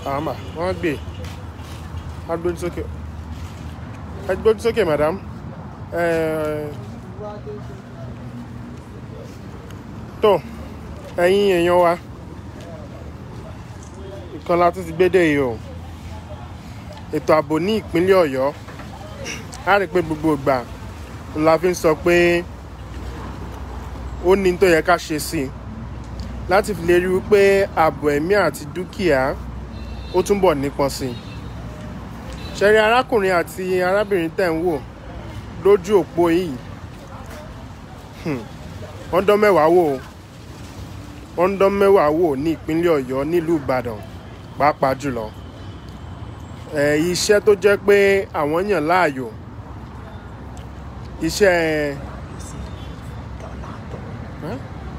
àmà wọ́n gbé agbójú sókè agbójú sókè madam Eh, tó ẹ̀yin èèyàn wa nǹkan la tún ti gbé dé yìí o ètò ààbò ní ìpínlẹ̀ ọ̀yọ́ a rí i pé gbogbo ìgbà la fi ń sọ pé ó ní tó yẹ ká ṣe sí i láti fi lè rí i pé ààbò ẹ̀mí àti dúkìá ó túnbọ̀ nípọn sí i ṣẹ̀rí arákùnrin àti arábìnrin tẹ̀ ń wò lójú òpó yìí hmm, wọ́n dán mẹ́wàá wò ó wọ́n dán mẹ́wàá wò ní ìpínlẹ̀ ọ̀yọ́ nílùú ìbàdàn pàápàá jùlọ ẹ̀ iṣẹ́ tó jẹ́ pé àwọn yàn láàyò iṣẹ́ Huh?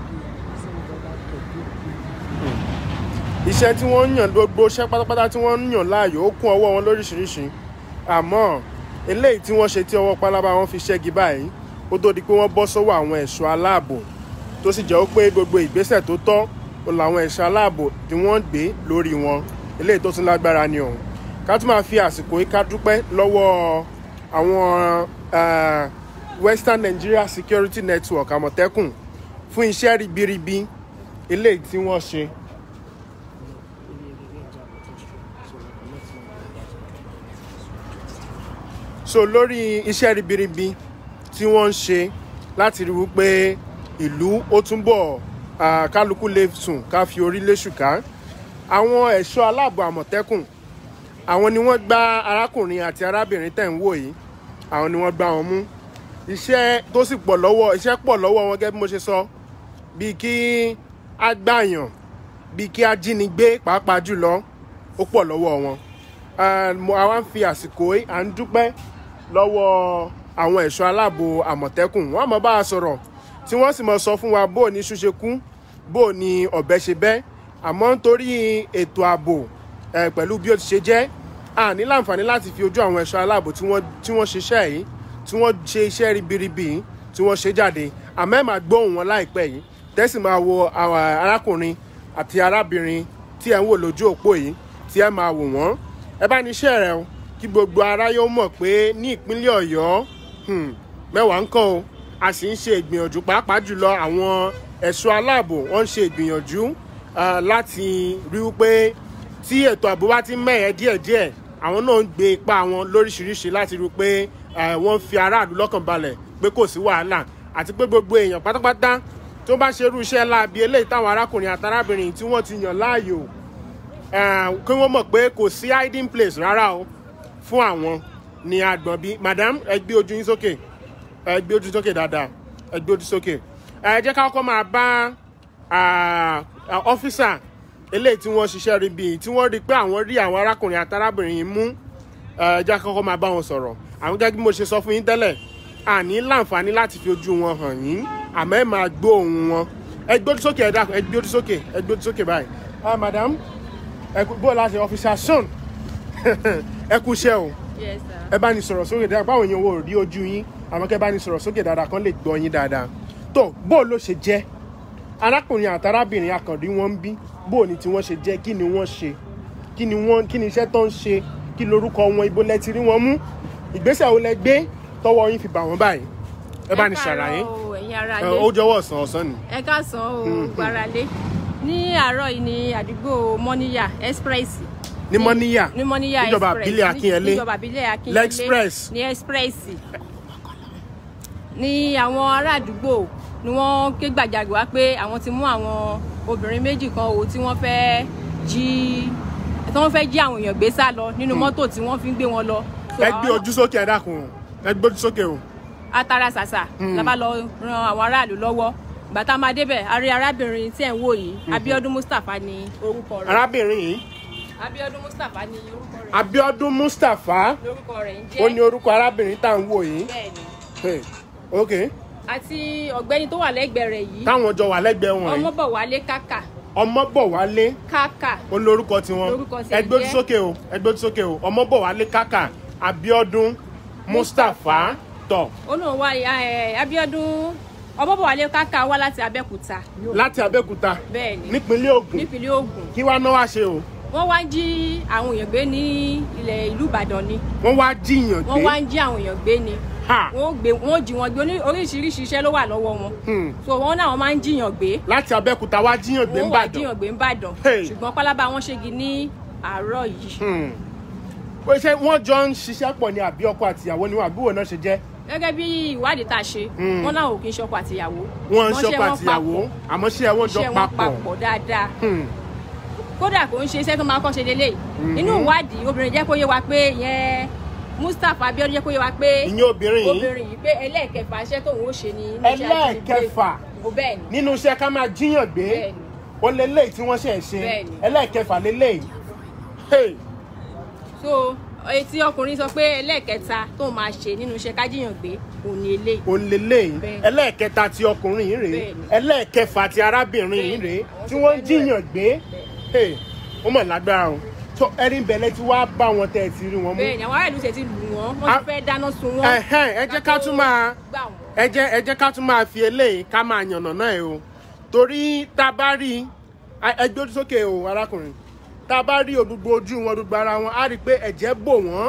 iṣẹ́ tí wọ́n ń yàn gbogbo iṣẹ́ pátápátá tí wọ́n ń yàn láàyò ó kún ọwọ́ wọn lóríṣiríṣi àmọ́ eléyìí tí wọ́n ṣe tí ọwọ́ pálábá wọn fi ṣẹ́gi báyìí ó tó di pé wọ́n bọ́ sọ́wọ́ àwọn ẹ̀ṣọ́ aláàbò tó sì jẹ́ pé gbogbo ìgbésẹ̀ tó tọ́ ó làwọn ẹ̀ṣọ́ aláàbò tí wọ́n gbé lórí wọn eléyìí tó tún lágbára ni ọ̀hún ká tún máa fi àsìkò yìí ká dúpẹ́ lọ́wọ́ àwọn eh, Western Nigeria Security Network àmọ̀tẹ́kùn fún iṣẹ́ ribiribi eléyìí tí wọ́n ṣe so lórí iṣẹ́ ribiribi tí wọ́n ń ṣe láti rí wípé ìlú ó túnbọ̀ ah, kálukú lè sùn ká fi orí léṣù ká àwọn ẹ̀ṣọ́ aláàbò àmọ̀tẹ́kùn àwọn ni wọ́n gbá arákùnrin àti arábìnrin tẹ̀ ń wò yìí àwọn ni wọ́n gbá wọn mú iṣẹ́ tó sì pọ̀ lọ́wọ́ iṣẹ́ pọ̀ lọ́wọ́ wọn gẹ́gẹ́ bí mo ṣe sọ bíi kí á gbàyàn bíi kí á jínigbé pàápàá jùlọ ó pọ̀ lọ́wọ́ wọn Ah, mo àwa ń fi àsìkò yìí à ń dúpẹ́ lọ́wọ́ àwọn ẹ̀ṣọ́ aláàbò àmọ̀tẹ́kùn wọ́n mọ̀ bá a sọ̀rọ̀ tí wọ́n sì mọ̀ sọ fún wa bó o ní ṣúṣe kú bó o ní ọ̀bẹ ṣe bẹ́ àmọ́ nítorí ètò ààbò eh, pẹ̀lú bí ó ti ṣe jẹ́ a ní láǹfààní láti fi ojú àwọn ẹ̀ṣọ́ aláàbò tí wọ́n tí wọ́n ṣiṣẹ́ yìí tí wọ́n ṣe iṣẹ́ ribiribi yìí tí wọ́n ṣe jáde àmọ́ ẹ̀ máa gbóhùn wọn láìpẹ́ yìí tẹ́sí máa wo àwọn arákùnrin àti arábìnrin tí ẹ̀ ń wò lójú òpó yìí tí ẹ̀ máa wò wọ́n ẹ bá ní iṣẹ́ rẹ o kí gbogbo aráyé ó mọ̀ pé ní ìpínlẹ̀ ọ̀yọ́ hmm, mẹ́wàá ń kọ́ o a sì ń ṣe ìgbìyànjú pàápàá jùlọ àwọn ẹ̀ṣọ́ aláàbò wọ́n ń ṣe ìgbìyànjú ah, láti rí i pé tí ètò ààbò bá ti mẹ́ẹ̀ẹ́ díẹ̀díẹ̀ àwọn náà ń gbé ipá wọn lóríṣiríṣi láti rí i pé eh, wọ́n fi aráàlú lọ́kàn balẹ̀ pé kò sí wàhálà àti pé gbogbo èèyàn pátápátá tó bá ṣerú iṣẹ́ láabi eléyìí táwọn arákùnrin àtàrábìnrin tí wọ́n ti yàn láàyò eh, kí wọ́n mọ̀ pé kò sí hiding place rárá o fún àwọn ní agbọ̀n bí madam ẹ gbé ojú yín sókè ẹ gbé ojú sókè dáadáa ẹ gbé ojú sókè ẹ jẹ́ ká kọ́kọ́ máa bá ah, ah, ọ́físà eléyìí tí wọ́n ṣiṣẹ́ rí bíi tí wọ́n rí pé àwọn rí àwọn arákùnrin àtàrábìnrin yìí mú ẹ jẹ́ ká kọ́kọ́ máa bá wọn sọ̀rọ̀ àwọn gẹ́gẹ́ bí mo ṣe sọ fún yín tẹ́lẹ̀ àní láǹfààní láti fi ojú wọn hàn yín àmọ́ ẹ máa gbọ́ ohùn wọn ẹ gbé ojú sókè ẹ dákun ẹ gbé ojú sókè ẹ gbé ojú sókè báyìí ah madam ẹ kú bó láti ọ́físà son ẹ kú iṣẹ́ o Yes, sir. ẹ bá ní sọ̀rọ̀ sókè dáadáa báwo yẹn wo rí ojú yín àmọ́ kẹ́ bá ní sọ̀rọ̀ sókè dáadáa kán lè gbọ́ yín dáadáa tó bó ló ṣe jẹ́ arákùnrin àtàrábìnrin akàndí wọn ń bí bó ni tí wọ́n ṣe jẹ́ kí ni wọ́n ṣe kí ni wọ́n kí ni iṣẹ́ tó ń ṣe kí lorúkọ wọn ibo lẹ ti rí wọn mú ìgbésẹ̀ wo lẹ gbé tọwọ́ yín fi bà wọ́n báyìí ẹ bá ní ṣàlàyé ẹ káàárọ̀ o, ẹ̀yin ará ẹ, lé ó jọ̀wọ́ ọ̀sán ọ̀sán ni ẹ káàsán o gbáralé ní àárọ̀ yìí ní àdúgbò mọ́níyà express ní mọ́níyà ní mọ́níyà níjọba express àbílẹ̀ Akínyẹlé. níjọba àbílẹ̀ akínyẹlé L'Express. ní express ní àwọn ará àdúgbò ni wọ́n ké gbàjarè wá pé àwọn ti mú àwọn obìnrin méjì kan o tí wọ́n fẹ́ jí tí wọ́n fẹ́ jí àwọn èèyàn gbé sá lọ nínú mọ́tò tí wọ́n fi ń gbé wọn lọ. So, ẹ gbé àwọn ojú sókè ẹ dákun o. ẹ gbé ojú sókè o atara ṣàṣà la bá lọ ran àwọn aráàlú lọ́wọ́ ìgbà tá a máa débẹ̀ a rí arábìnrin tí ẹ̀ ń wò yìí Abíọ́dún Mustapha ni orúkọ rẹ̀ arábìnrin yìí Abíọ́dún Mustapha ni orúkọ rẹ̀ Abíọ́dún Mustapha lórúkọ rẹ̀ ń ó ní jẹ́ orúkọ arábìnrin tá à ń wò yìí bẹ́ẹ̀ni Hey, ok àti ọ̀gbẹ́ni tó wà lẹ́gbẹ̀ẹ́ rẹ̀ yìí táwọn jọ wà lẹ́gbẹ̀ẹ́ wọn yìí Ọmọbọ̀wálé Kàkà Ọmọbọ̀wálé Kàkà ó lórúkọ tiwọn Lórúkọ tiẹ̀ ẹgbẹ́ ojú jẹ́- sókè o ẹgbẹ́ ojú sókè o Ọmọbọ̀wálé Kàkà Abíọ́dún Mustapha tọ̀ ó lóun wá ẹ, Abíọ́dún Ọmọbọ̀wálé Kàkà wá láti Abẹ́òkúta láti Abẹ́òkúta bẹ́ẹ̀ni nípínlẹ̀ Ògùn nípínlẹ̀ Ògùn kí wàá náwó àṣẹ o wọ́n wá ń jí àwọn èèyàn gbé ní ilẹ̀ ìlú ìbàdàn ni wọ́n wá jíyàn wọ́n wá gbé ń jí àwọn èèyàn gbé ni ha wọ́n ó gbé wọ́n ó jí wọn gbé Oní- oríṣiríṣi iṣẹ́ ló wà lọ́wọ́ wọn hmm. so wọ́n náà wọ́n máa ń jíyàn gbé láti abẹ́òkúta wá jíyàn gbé wọ́n ń wá bàdàn jíyàn gbé ń bàdàn Hey. ṣùgbọ́n pálábá wọn ṣégi ní àárọ̀ yìí Hmm. pé ṣé wọ́n jọ ń ṣiṣẹ́ pọ̀ ní àbí ọkọ àtìyàwó ni wọn àbí wo náà ṣe jẹ́ gẹ́gẹ́ bí ìwádìí tá a ṣe Hmm. wọ́n náà ò kí ń ṣọkọ àtìyàwó wọ́n ń Wọ́n ṣọkọ ṣe wọ́n àtìyàwó papọ̀. àmọ́ ṣé wọ́n jọ iṣẹ́ wọn papọ̀ papọ̀ dáadáa Hmm. kódà kò ń ṣe iṣẹ́ tó máa kọ́ ṣe lélẹ̀ nínú ìwádìí obìnrin jẹ́ kó yé wa pé ìyẹn Mustapha Abiodun jẹ́ kó yé wa pé ìyẹn obìnrin yìí obìnrin yìí pé ẹlẹ́ẹ̀kẹfà iṣẹ́ tóun ó ṣe ní inú iṣẹ́ ajínigbé. ẹlẹ́ẹ̀kẹfà Ó bẹ́ẹ̀ ni nínú iṣẹ́ ká máa jíyàn gbé bẹ́ẹ̀ ni ó lélẹ́yìí tí wọ́n ṣe ń ṣe Bẹ́ẹ̀ni. ẹlẹ́ẹ̀kẹfà lélẹ́yìí Hey. so etí ọkùnrin sọ pé ẹlẹ́ẹ̀kẹta tóun máa ṣe nínú iṣẹ́ kájíyàn gbé òun ni eléyìí òun lélẹ́yìí Bẹ́ẹ̀ni. ẹlẹ́ẹ̀kẹta ti ọkùnrin yìí rèé Bẹ́ẹ̀ni. ẹlẹ́ẹ̀kẹfà ti arábìnrin yìí Bẹ́ẹ̀ni. rèé Àwọn tí tó wọ́n ń fẹ́ jíyàn gbé Hey. ó mọ̀ lágbára o tó ẹni bẹ̀lẹ̀ tí wàá bá wọn tẹ̀ ẹ̀ ti rí wọn mú bẹ́ẹ̀ ni àwọn ará ìlú ṣe ti lù wọ́n wọ́n Ah. ti fẹ́ dáná sun wọ́n Ẹ̀hẹ́n, ẹ jẹ́ ká tún máa gbà wọ́n. ẹ jẹ́ ẹ jẹ́ ká tún máa fi eléyìí ká máa yànnà náà ẹ o torí tá a bá rí ẹ gbé ojú sókè o arákùnrin tá a bá rí gbogbo ojú wọn gbogbo ara wọn á rí i pé ẹ̀jẹ̀ bò wọ́n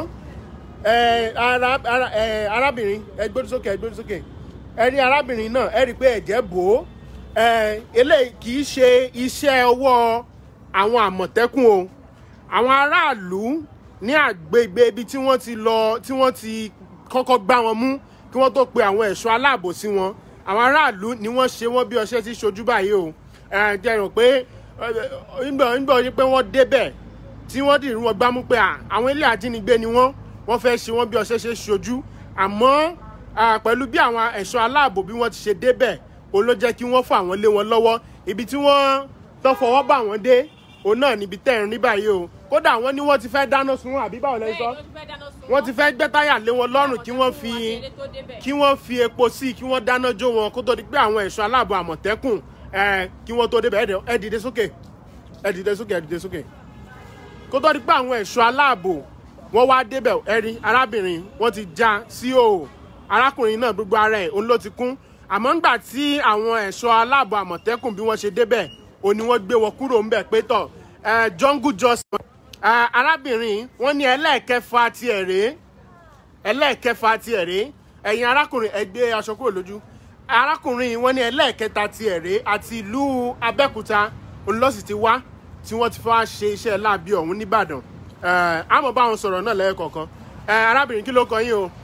ẹ ara ara ẹ arábìnrin ẹ gbé ojú sókè ẹ gbé ojú sókè ẹ rí arábìnrin náà ẹ rí i pé ẹ̀jẹ̀ bò ó ẹ eléyìí kì í ṣe iṣẹ́ ọwọ́ àwọn àmọ̀tẹ́kùn o àwọn aráàlú ní àgbègbè ibi tí wọ́n ti lọ tí wọ́n ti kọ́kọ́ gbá wọn mú kí wọ́n tó pe àwọn ẹ̀ṣọ́ aláàbò sí wọn àwọn aráàlú ni wọ́n ṣe wọ́n bí ọṣẹ́ ti ṣojú báyìí o ẹ jẹ́ rò pé nígbà nígbà wọ́n pé wọ́n débẹ̀ tí wọ́n dì wọ́n gbámú pé à, àwọn ilé àjínigbé ni wọ́n wọ́n fẹ́ ṣe wọ́n bí ọṣẹ́ ṣe ṣojú àmọ́ à, pẹ̀lú bí àwọn ẹ̀ṣọ́ aláàbò bí wọ́n ti ṣe débẹ̀ òun ló jẹ́ kí wọ́n fà wọ́n lé wọn lọ́wọ́ ibi tí wọ́n tó fọwọ́ bà wọ́n dé òun náà níbi tẹ́ ẹ̀ ń rí báyìí o kódà wọ́n ní wọ́n ti fẹ́ dáná sun wọn àbí báwo lẹ́yìn sọ Bẹ́ẹ̀ ni, wọ́n ti fẹ́ dáná sun wọ́n ti fẹ́ gbẹ́ táyà lé wọn lọ́rùn kí wọ́n fi Àṣírí tó débẹ̀. kí wọ́n fi epo sí i kí wọ́n dáná jó wọn kó tó di pé àwọn ẹ̀ṣọ́ aláàbò àmọ̀tẹ́kùn ẹ̀ kí wọ́n tó débẹ̀ ẹ̀ ẹ̀ dìde sókè ẹ̀ dìde sókè ẹ̀ dìde sókè kó tó di pé àwọn ẹ̀ṣọ́ aláàbò wọ́n wá débẹ̀ ẹ̀ rí arábìnrin wọ́n ti já sí o arákùnrin náà gbogbo ara ẹ̀ òun ló ti kún àmọ́ ńgbà tí àwọn ẹ̀ṣọ́ aláàbò àmọ̀tẹ́kùn bí wọ́n ṣe débẹ̀ òun ni wọ́n gbé wọn kúrò ńbẹ̀ pé tọ̀ ẹ̀ jungle justice ẹ̀ arábìnrin wọ́n ní ẹlẹ́ẹ̀kẹfà tiẹ̀ rèé ẹlẹ́ẹ̀kẹfà tiẹ̀ rèé ẹ̀yin arákùnrin ẹ gbé aṣọ kúrò lójú arákùnrin wọn ní ẹlẹ́ẹ̀kẹta tiẹ̀ rèé àti ìlú abẹ́òkúta olùlọ́sì ti wá tí wọ́n ti fẹ́ ṣe iṣẹ́ láabi ọ̀hún nìbàdàn ẹ̀ àmọ́ bá wọn sọ̀rọ̀ náà lẹ́ẹ̀kọ̀ọ̀kan ẹ̀ arábìnrin kí ló kọ yín o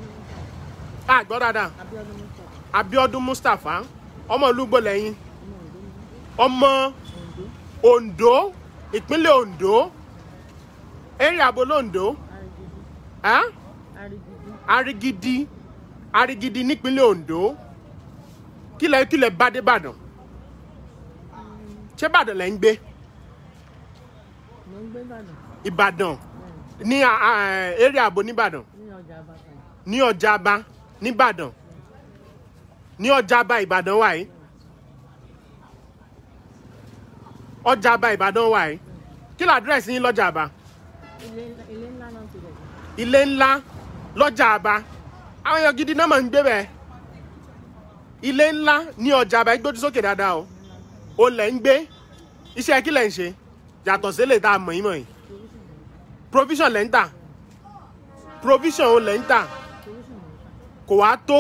a gbọ́ dáadáa abiodun mustapha ọmọ ìlú gbọ́lẹ́yìn ọmọ ondo ìpínlẹ̀ ondo area abo londo ẹ́ arigidi arigidi nípínlẹ̀ ondo kílẹ̀ kílẹ̀ bá dé ìbàdàn ṣé ìbàdàn lẹ́ ń gbé mo ń gbé ìbàdàn ìbàdàn ní a- a- area abo nìbàdàn ní ọjà àbàtàn ní ọjà aba nìbàdàn ní ọjà aba ìbàdàn wà yìí ọjà aba ìbàdàn wà yìí kí ló àdírẹ́sì yín lọ́jà aba ilé ilé ńlá náà ti rẹ̀ ilé ńlá lọ́jà aba àwọn èèyàn gidi náà máa ń gbé bẹ́ẹ̀ ilé ńlá ní ọjà aba gbójú sókè dáadáa o o lẹ̀ ń gbé iṣẹ́ kí lẹ̀ ń ṣe yàtọ̀ sílẹ̀ tá a mọ̀ yín mọ̀ yìí provision lẹ̀ ń tà provision o lẹ̀ ń tà kò wá tó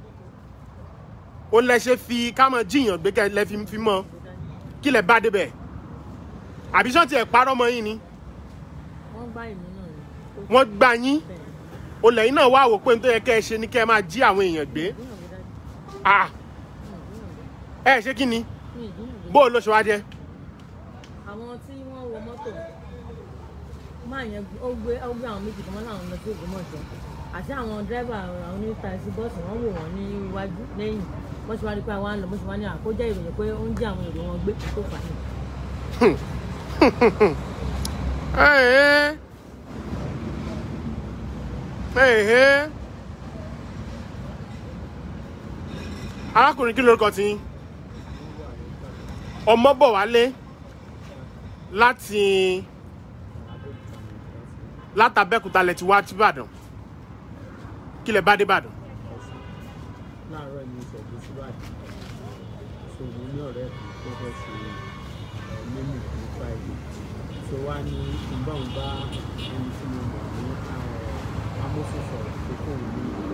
o lẹ ṣe fi kámọ jíyàn gbé kẹ lẹ fi fi mọ kí lẹ bá débẹ̀ àbí sọ́ọ̀tì ẹ̀ parọ́ mọ́ yín ni wọ́n gbá ìmú náà ni ó wọ́n gbá yín bẹ̀rẹ̀ o lẹ́yìn náà wá wò pé n tó yẹ kẹ́ ẹ ṣe ni kẹ́ ẹ máa jí àwọn èèyàn gbé ìdúnà gbé dájú ah ẹ ṣé kí ni ní ìdúnà gbé bó o ló ṣe wá jẹ́ àwọn tí wọ́n wọ mọ́tò máa yẹn ó gbé ó gbé àwọn méjì kan mọ́ láwọn lọ sí Ògbómọ̀ṣọ́ àti àwọn dírẹ́bà àwọn onítàìsí bọ́ọ̀sì wọ́n wò wọ́n ní iwájú lẹ́yìn wọ́n ṣe wá rí pé àwa ń lọ bó ṣe wá ní àkójẹ́ ìròyìn pé ó ń jí àwọn èrò wọn gbé tó fà á Ẹ̀ẹ́. Ẹ̀ẹ́. arákùnrin kí lórúkọ tí yín? ọmọ bọ̀ wálé láti látàbẹ́kúta lẹ ti wá tí Ìbàdàn kí lẹ bá dé Ìbàdàn láàárọ̀ ní ìṣẹ̀jú síwájú ṣòwò ní ọ̀rẹ́ kan tó fẹ́ ṣe mímú ní friday so wá ní ìgbọ̀n bá ẹni tí mo mọ̀ ní amófin sọ̀rọ̀ pé kò ní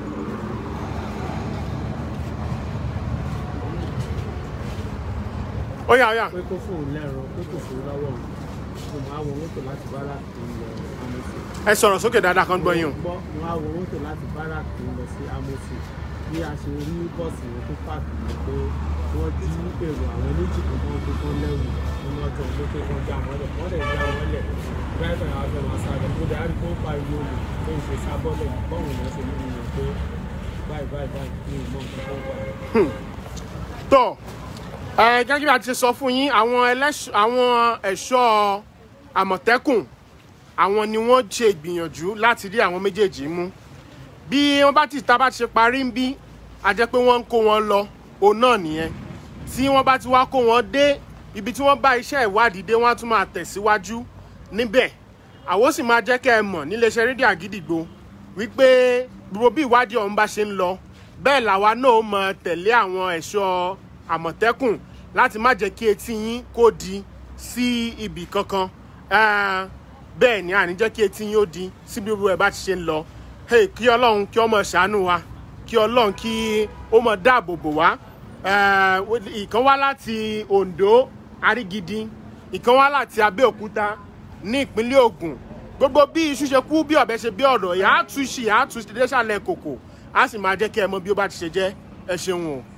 ó yá ó yá pé kó fóun lẹ́rọ pé kò fún lọ́wọ́ òun mo máa wọ mọ́tò láti barak tó ń lọ amófin ẹ sọ̀rọ̀ sókè dáadáa kan gbọ́ yín o. gbọ́ mo á wọ mọ́tò láti barak tó ń lọ sí amófin bí a ṣe rí bọ́ọ̀sì yẹn tó pààkì ni pé wọ́n jí èrò àwọn méjì kan tó ń gbé tán lẹ́rù nínú ọjọ́ pé pé wọ́n já wọn lẹ̀ wọ́n lè já wọn lẹ̀ dráìvà yẹn wá fẹ́ máa sáré kó dẹ̀ á rí kó ń pariwo olè tó ń ṣe sábọ́lẹ̀ bọ́ọ̀hún lọ́ ṣe nínú yẹn pé báyìí báyìí báyìí ní ìmọ̀ nǹkan tó wà. tó ẹ gẹ́gẹ́ bí a ti ṣe sọ fún yín àwọn ẹlẹ́ṣ- àwọn ẹ̀ṣọ́ àmọ̀tẹ́kùn àwọn ni wọ́n ṣe ìgbìyànjú láti rí àwọn méjèèjì mú bí wọ́n bá ti ta bá ti ṣe parí ń bí a jẹ́ pé wọ́n ń kó wọn lọ òun náà nìyẹn tí wọ́n bá ti wá kó wọn dé ibi tí wọ́n bá iṣẹ́ ìwádìí dé wọ́n á tún máa tẹ̀síwájú níbẹ̀ àwọn sì máa jẹ́ kẹ́ ẹ mọ̀ níléeṣẹ́ rédíò àgídìgbò wípé gbogbo bí ìwádìí ọ̀hún bá ṣe ń lọ bẹ́ẹ̀ làwa náà ó mọ tẹ̀lé àwọn ẹ̀ṣọ́ àmọ̀tẹ́kùn láti má jẹ́ kí etí yín kó di sí ibì kankan Eh, bẹ́ẹ̀ ni àní jẹ́ kí etí yín ó di sí bí gbogbo ẹ̀ bá ti ṣe ń lọ Hey, kí ọlọ́run kí ọmọ ṣàánú wa kí ọlọ́run kí ó mọ dáàbò bò wá Eh, ìkan wá láti Ondo Arígidi ìkan wá láti Abẹ́òkúta ní ìpínlẹ̀ Ògùn gbogbo bí iṣu ṣe kú bí ọ̀bẹ ṣe bí ọ̀rọ̀ yà á tú ṣì yà á tú ṣe dé sàlẹ̀ kòkò á sì máa jẹ́ kí ẹ mọ bí ó bá ti ṣe jẹ́ ẹ ṣeun o.